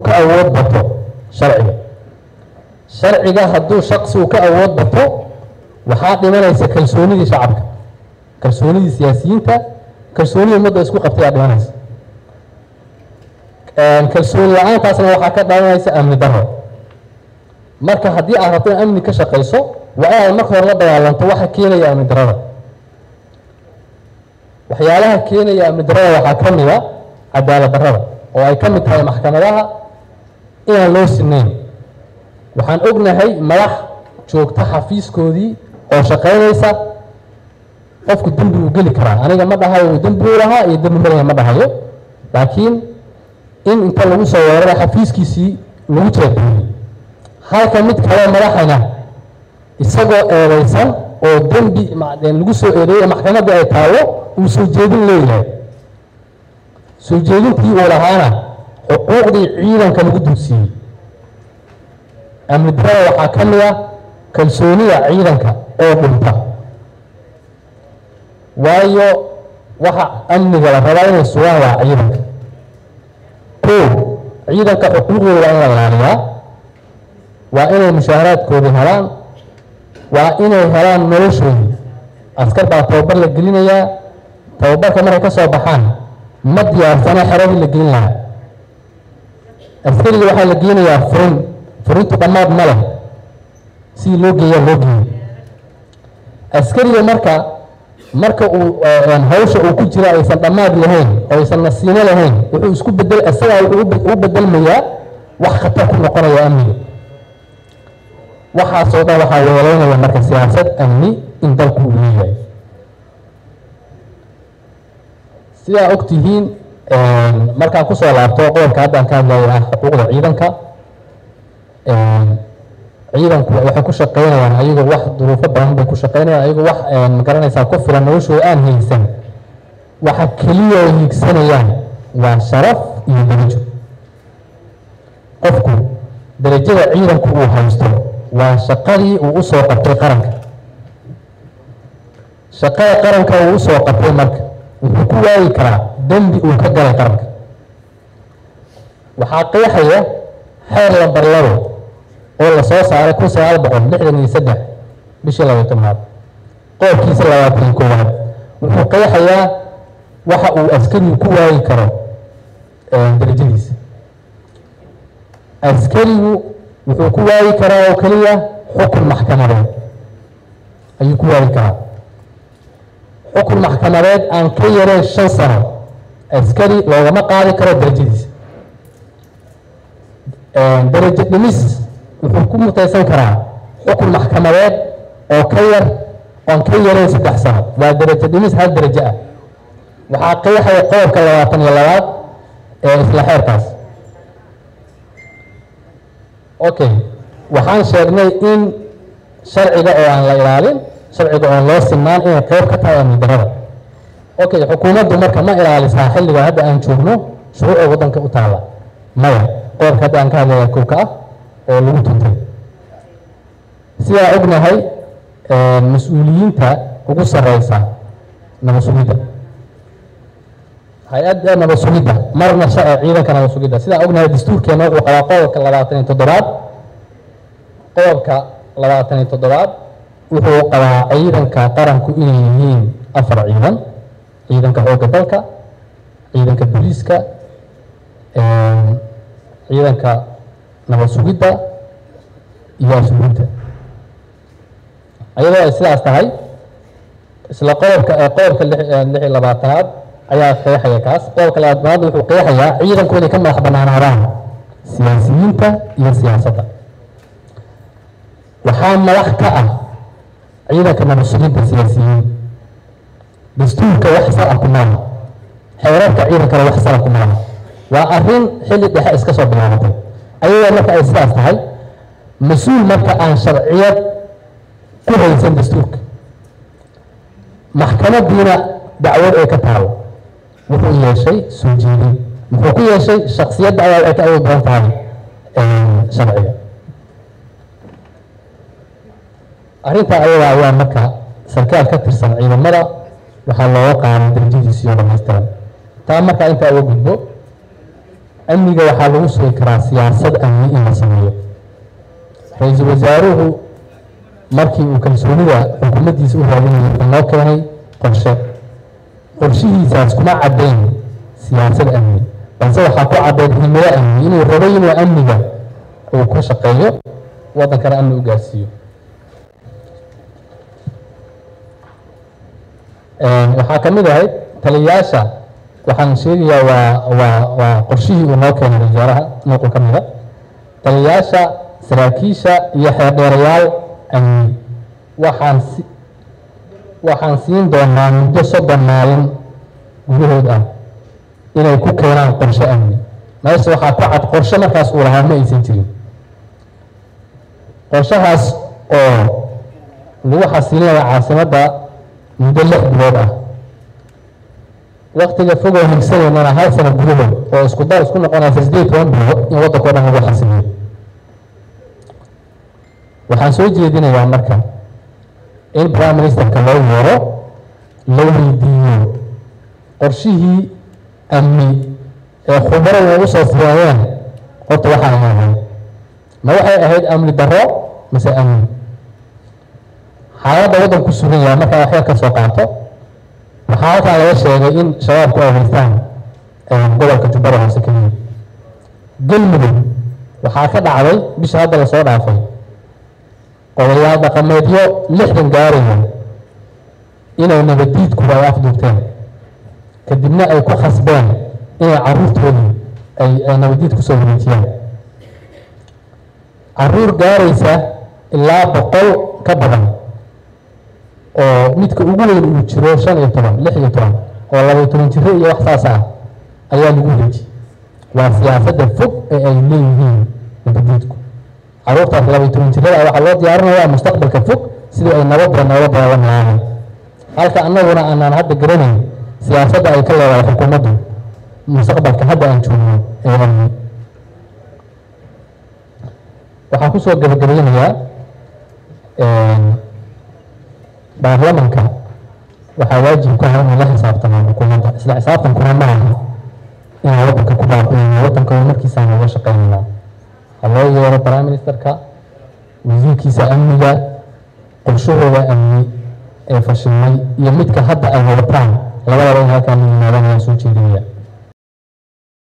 ka awood bato sharciga sharciga hadduu shaqsigu ka awood bato waxaa dhimanaysa kalsoonidii shacabka kalsoonidii siyaasiyiinta kalsoonidii ummadda isku qabtay aa dhimanaysa kalsooni la-aantaasna waxaa ka dhalanaysa amni daro marka haddii aad rabto in amni ka shaqayso waa inaad marka hore la dagaalanto waxa keenaya amni darada waxyaalaha keenaya amni darada waxaa ka mid a cadaalad darada oo ay ka mid tahay maxkamadaha inaan loo sinayn waxaan ognahay madax joogta xafiiskoodii oo shaqaynaysa qofku dembi uu geli karaa aniga ma dhahayo dembi uu lahaa iyo dembi malaya ma dhahayo laakiin in inta lagu soo weerara xafiiskiisii lagu jeebeeyey halka mid kale madaxana isagoo eedeysan oo dembi lagu soo eedeeyey maxkamadda ay taalo uu soo jeedin leeyahay soo jeedintii uu lahaana xuquuqdii ciidanka lagu dulsiiyey amni darada waxaa ka mid ah kalsoonida ciidanka oo dhunta waayo waxa amniga la rabaa inay sugaan waa ciidanka kow ciidanka xuquuqdooda waa in la ilaaliyaa waa inay mushaaharaadkoodii helaan waa inay helaan noloshoodii askar baa tababar la gelinayaa tababarka markay ka soo baxaan ma diyaarsana xeradii la gelin lahaa askariga waxaa la geenayaa furin furintu dhammaad ma leh sidii loo geeyaa loo geeyey askariga marka marka uu hawsha uu ku jira aysan dhammaad lahayn oo aysan nasiino lahayn wuxuu isku bedel isagaa wuxuu u bedelmayaa wax khatar ku noqonaya amniga waxaasoo dhan waxaa weeleynaya marka siyaasad amni in dalku uu leeyahay sidaa og tihiin markaan kusoo laabto qodobka haddaan ka hadlaya ah xuquuqda ciidanka ciidanku waxay ku shaqeynayaan ayagoo wax duruufo badan bay ku shaqeynayaan ayagoo wax magaranaysaa ku filan noloshooda aan haysan waxa keliya ay hiigsanayaan waa sharaf iyo darajo qofku darajada ciidanku uu haysto waa shaqadii uu usoo qabtay qaranka shaqada qaranka uu usoo qabtay marka wuxuu ku waayi karaa dembi uu ka galay qaranka waxaa qeexaya xeer lambar labo oo lasoo saaray kun sagaal boqol lixdan iyo saddex bishii labaiy tobnaad qoobkiisa labaatan iyo koowaad wuxuu qeexayaa waxa uu askarigu ku waayi karo darajadiisa askarigu wuxuu ku waayi karaa oo keliya xukun maxkamadeed ayuu ku waayi karaa xukun maxkamadeed aan ka yareen shan sano askari loogama qaadi karo darajadiisa darajo dhimis wuxuu ku mutaysan karaa xukun maxkamadeed oo ka yar oon ka yareen saddex sano waa darajo dhimis hal darajo ah waxaa qeexaya qodobka labaatan iyo labaad ee isla xeerkaas okay waxaan sheegnay in sharciga oo aan la ilaalin sharciga oon loo sinaan inay qeyb ka tahay amni darada okay xukuumaddu marka ma ilaalisaa xilliga hadda aan joogno shuruucda waddanka u taalla maya qodobka hadda aan ka hadlaya kowka ah oo lagu tuntay sidaa ognahay mas-uuliyiinta ugu sareysa nabad sugidda hay-adda nabad sugidda marna ciidanka nabad sugidda sidaa ognahay dastuurkeena wuxuu qabaa qodobka labaatan iyo toddobaad qodobka labaatan iyo toddobaad wuxuu qabaa ciidanka qaranku inay yihiin afar ciidan ciidanka xoogga dalka ciidanka booliiska ciidanka nabad sugidda iyo ashuurinta ayadoo ay sidaas tahay isla qodobka qodobka lix iyo labaatanaad ayaa qeexaya kaas qodobka labaatanaad wuxuu qeexayaa ciidanku inay ka madax banaanaadaan siyaasiyiinta iyo siyaasadda waxaa madax ka ah ciidanka nabad sugidda siyaasiyiin dastuurka wax sala ku maaha xeerarka ciidankana wax sala ku maaha waa arrin xilli dhexe iska soo bilaabatay ayadoo marka ay sidaas tahay mas-uul marka aan sharciyad ku haysan dastuurka maxkamadiina dacwad ay ka taalo wuxuu yeeshay soo jeedin muxuu ku yeeshay shaksiyadda ayaa waxay ka awood badan tahay sharciga arrintaa ayadaa ayaa marka sarkaal ka tirsan ciidamada waxaa looga qaaday darajadiisii oo dhamaystiran taa markaa intaa uga gudbo amniga waxaa lagu sugi karaa siyaasad amni in la sameeyo ra-iisul wasaaruhu markii uu kalsoonida xukuumaddiisa u raadinayay wuxuu noo keenay qorshe qorshihiisaas kuma caddayn siyaasad amni balse waxaa ku caddayn himilo amni inuu rabo inuu amniga uu ku shaqeeyo waddankana amni u gaarsiiyo waxaa ka mid ahayd taliyayaasha waxaan sheegayaa waa waa waa qorshihii uu noo keenay wasaaraha nuuqu ka mida taliyayaasha saraakiisha iyo xeerdheerayaal amni waxaan si waxaan siin doonaa muddo soddon maalin gudahood ah inay ku keenaan qorshe amni meesha waxaa ku cad qorshe markaas uu lahaa ma aysan jirin qorshahaas oo lagu xasilinaya caasimadda muddo lix bilood ah waktiga fogoo higsaneynana hal sano gudahood oo isku dar isku noqonaysa sideed toban bilood in waddanka o dhan lagu xasiliyo waxaan soo jeedinayaa marka in prime ministerka loo yeero la weydiiyo qorshihii amni ee khubaradu ay usoo fureeyeen horta waxa ay ahayd ma waxay ahayd amni darro mase amni xaaladda waddanku sugan yahay markaa waxba ka soo qaato waxaa halkaa laga sheegay in shabaabku ay haystaan gobolka jubbada hoose keliya galmudug waxaa ka dhacday bisha hadda lasoo dhaafay odayaal dhaqameedyo lixdan gaaraya inay nabadiidkuba ay afduubteen kadibna ay ku khasbeen inay caruurtoodii ay ay nabadiid kusoo wareejiyaan caruur gaaraysa ilaa boqol ka badan oo midka ugu weyn uu jiro shan iyo toban lix iyo toban oo labaiyo toban jiro iyo wax saas ah ayaa lagu wareejiyey waa siyaasadda fog ee ay leeyihiin nabadiidku caruurtaas labaiyo toban jirada waxaa loo diyaarinayaa mustaqbalka fog sidii ay nabadda noola daalan lahaayeen halka annaguna aanaan hadda garanayn siyaasadda ay ka leedahay xukuumaddu mustaqbalka hadda aan joogno ee amni waxaan kusoo gabagabeynayaa baarlamanka waxaa waajib ku ah inay la xisaabtamaan xukuumadda isla xisaabtankuna ma aha inaan waddanka ku baaqiyayno waddanka markiisaan uga shaqeynaynaa ha loo yeero prime ministerka wasiirkiisa amniga qorshahooda amni ee fashilmay iyo midka hadda ay wadataan labadaba in halkaan yimaadaan ayaan soo jeedinaya